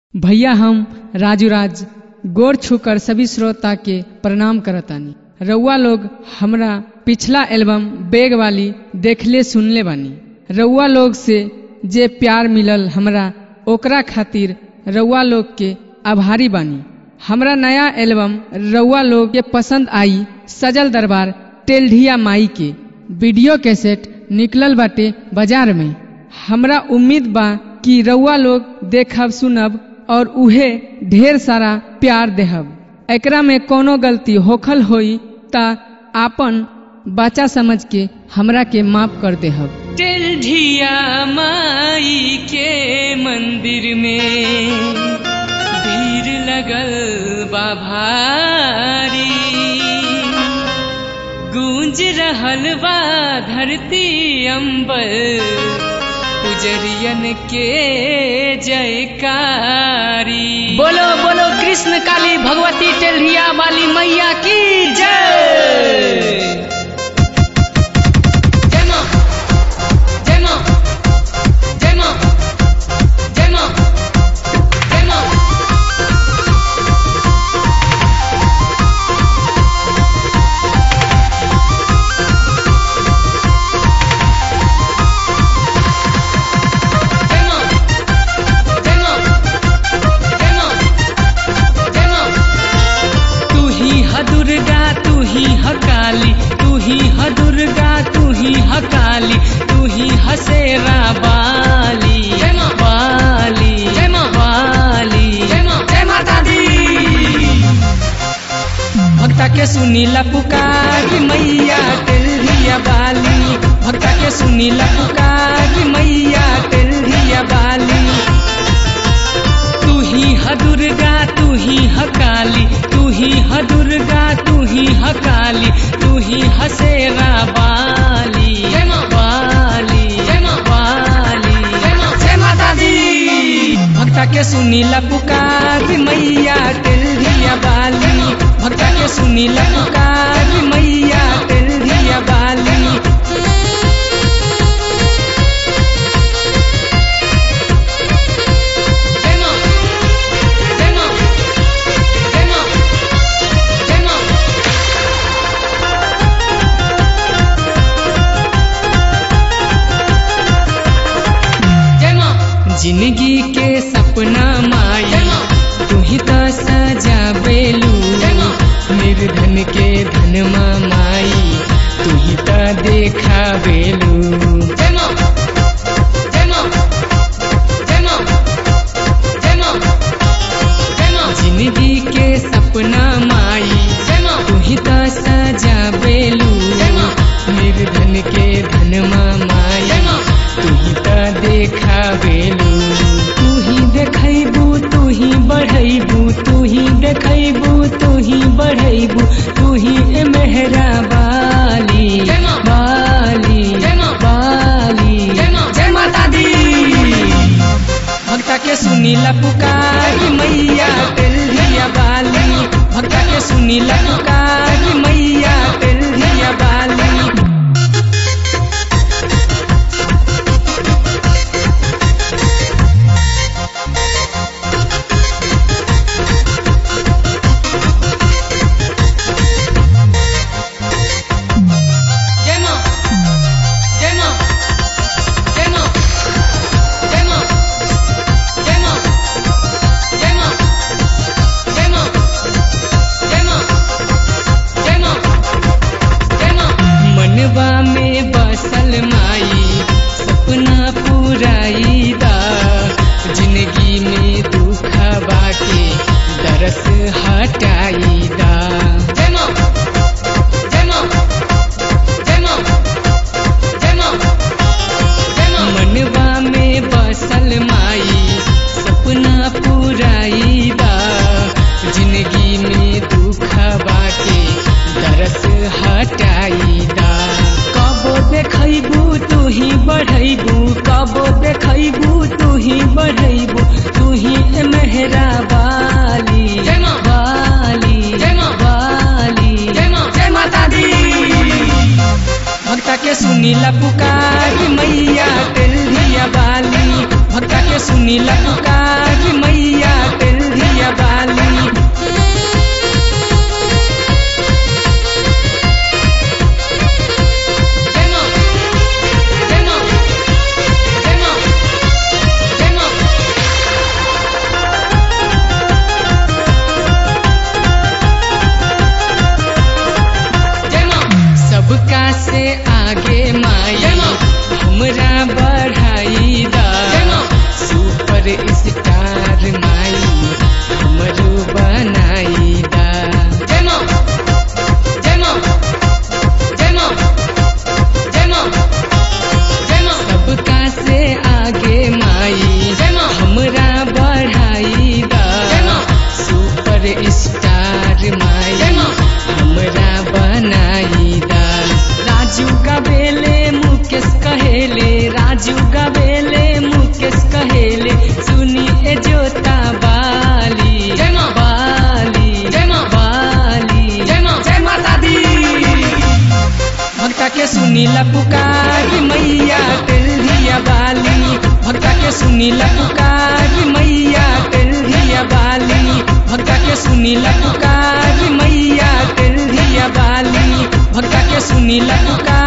भैया हम राजू राज गोर छूकर सभी श्रोता के प्रणाम करतानी रउआ लोग हमरा पिछला एल्बम बेग वाली देखले सुनले बानी रउआ लोग से जे प्यार मिलल हमरा ओकरा खातिर रउआ लोग के आभारी बानी हमरा नया एल्बम रउआ लोग के पसंद आई सजल दरबार टेल्ढिया माई के वीडियो कैसेट निकलल बाटे बाजार में हमरा उम्मीद बा कि रउआ लोग देखब सुनब और उहे ढेर सारा प्यार देहब एकरा में कोनो गलती होखल होई ता आपन बच्चा समझ के हमरा के माफ कर देहब टेल्ढिया माई के मंदिर में भीड़ लगल बा भारी गूंज रहल बा धरती अंबर पुजरियन के जयकारी बोलो बोलो कृष्ण काली भगवती टेल्हिया वाली मैया की जय जय मां जय मां जय मां जय मां जय मां जय मां जय मां जय मां जय मां तू ही ह दुर्गा तू ही ह काली तू ही ह दुर्गा तू ही ह काली तू ही ह शेरा बाली जय मां बाली जय मां बाली जय मां जय माता दी भक्ता के सुनीला पुकार मैया टेल्हिया बाली भक्ता के सुनीला पुकार मैया टेल्हिया बाली तू ही ह दुर्गा तू ही ह काली तू ही ह दुर्गा तू ही ह काली तू ही ह शेरा बाली जय मां बाली जय मां बाली जय मां जय माता दी भक्ता के सुनीला पुकार मैया टेल्हिया बाली भक्ता के सुनीला पुकार मैया टेल्हिया बाली जय मां जय मां जय मां जय मां जय मां जिंदगी के सपना माई तू ही तो सजावेलू निर्धन के धन माई तू ही तो देखावेलू जय मां जय मां जय मां जय मां जय मां जिंदगी के सपना माई तू ही तो सजावेलू निर्धन के धन माई तू ही तो देखावेलू तू ही देखैबू तू ही बढ़ैबू तू ही देखैबू तू ही बढ़ैबू तू ही ए मेहरा बाली बाली बाली जय माता दी भक्ता के सुनीला पुकार मैया टेल्हिया बाली भक्ता के सुनीला पुकार मैया टेल्हिया बाली जय मां जय मां जय मां जय मां जय मां जय मां जय मां जय मां जय मां जय मां मनवा में बसल माई सपना पुराई दा जिंदगी में दुख बाके दरस हटाई दा जय मां जय मां जय मां जय मां जय मां मनवा में बसल माई सपना पुराई दा जिंदगी में दुख बाटे दरस हटाई दा कबो देखैबू तू ही बढ़ैबू कबो देखैबू तू ही बढ़ैबू तू ही ए मेहरा बाली जय मां बाली जय मां बाली जय मां जय माता दी भक्ता के सुनीला पुकार मैया टेल्हिया बाली भक्ता के सुनीला पुकार मैया सुनीला पुकार मैया टेल्हिया बाली भक्ता के सुनीला पुकार मैया टेल्हिया बाली भक्ता के सुनीला पुकार मैया टेल्हिया बाली भक्ता के सुनीला पुकार